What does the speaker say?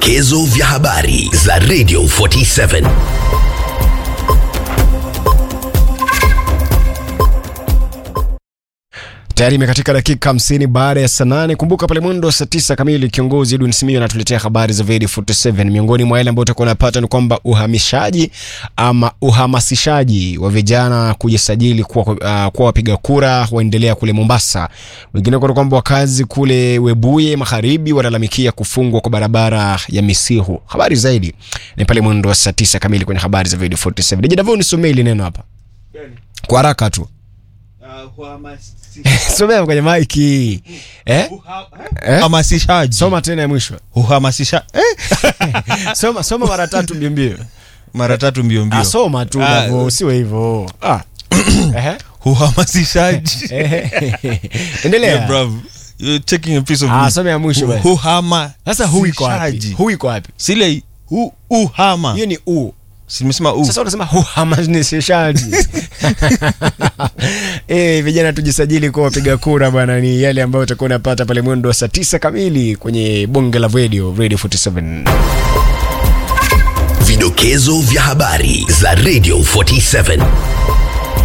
Vidokezo vya habari za Radio 47. Tayari imekatika dakika 50 baada ya saa nane. Kumbuka pale mwendo wa saa tisa kamili kiongozi Edwin Simiyu anatuletea habari za Vedi 47. Miongoni mwa yale ambayo utakuwa unapata ni kwamba uhamishaji ama uhamasishaji wa vijana kujisajili kuwa, uh, kuwa wapiga kura waendelea kule Mombasa. Wengine kwa kwamba wakazi kule Webuye magharibi walalamikia kufungwa kwa barabara ya Misihu. Habari zaidi ni pale mwendo wa saa tisa kamili kwenye habari za Vedi 47. Nije Davao nisomee ile neno hapa kwa haraka tu somea kwenye maiki eh? Eh? Uhamasishaji. Soma tena ya mwisho. Uhamasisha eh? Soma soma mara tatu mbio mbio. mara tatu mbio mbio. Ah, soma tu Ah, Davo, usiwe hivyo. Ah. Ehe. Uhamasishaji. Ehe. Yeah, Endelea. bravo. You're taking a piece of Ah, me. soma ya mwisho U- basi. Uhama. Sasa hu iko wapi? sishaji. Hu iko wapi? Sile u uhama. Hiyo ni u. Simesema u. Sasa unasema uhamasishaji. Eh, vijana tujisajili kwa wapiga kura bwana, ni yale ambayo utakuwa unapata pale mwendo wa saa tisa kamili kwenye bonge la radio Radio 47. Vidokezo vya habari za Radio 47.